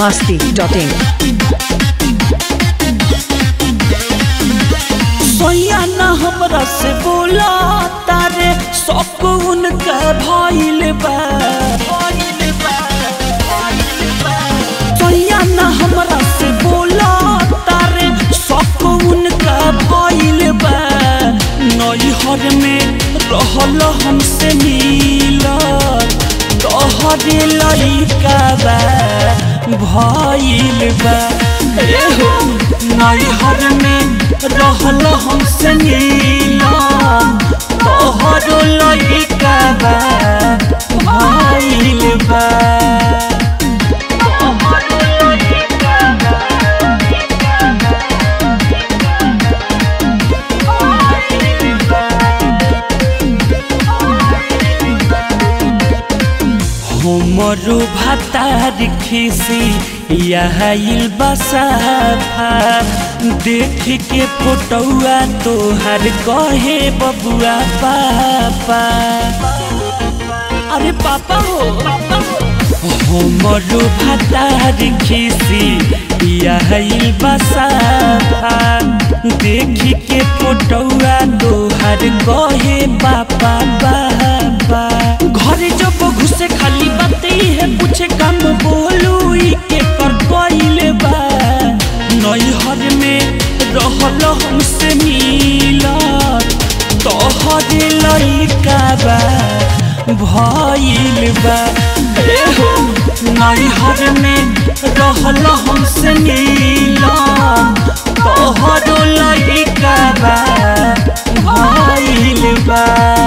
masti.in सोया ना हमरा से बोला तारे सब उनका भइल बा सोया ना हमरा से बोला तारे सब उनका भइल बा नैहर में रहल हमसे मिलत तोहरे लइका बा भइल बा ए हो नैहर में रहल हमसे मिलत तोहरो लइका बा भइल बा तोहरो लइका बा हमरो भातार खिसी यहाइल बसाफा देख के फोटौआ तोहर कहे बबुआ पापा अरे पापा हो हमरो भातार खिसी यहाइल बसाफा देख के फोटौआ तोहर कहे पापा पापा घरे जब घुसे खाली बाते है पूछे काम बोलू ई के कर कइले बा नैहर में रहल हमसे मिलत तोहरे लइका बा भइल बा ए हो नैहर में रहल हमसे मिलत तोहरो लइका बा भइल बा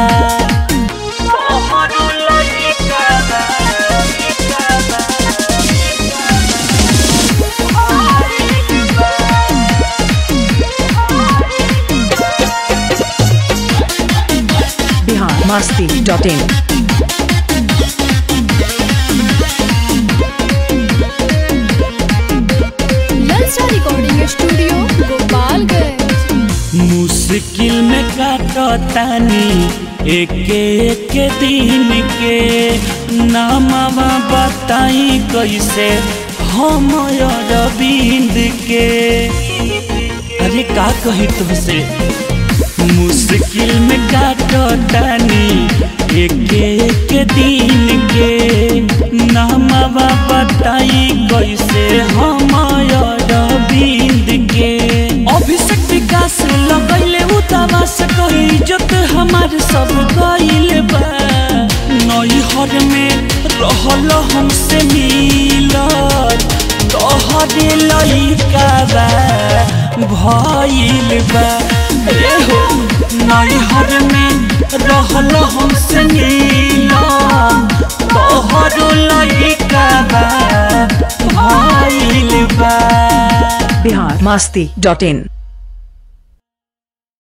तोहरो लइका बा Bihar masti.in ललचा रिकॉर्डिंग स्टूडियो गोपालगंज मुश्किल में काटतानी एक एक दिन के नामवा बताई कैसे हम अरविंद के अरे का कही तुमसे मुश्किल में काटतानी एक एक दिन के नामवा बताई कैसे हम अरविंद के अभिषेक विकास लगैले उतावा से कही इज्जत हमार सब गइल बा नैहर में रहल हमसे मिलत तोहरे लइका बा भइल बा ए हो नैहर में रहल हमसे मिलत तोहरो लइका बा भइल बा Bihar masti.in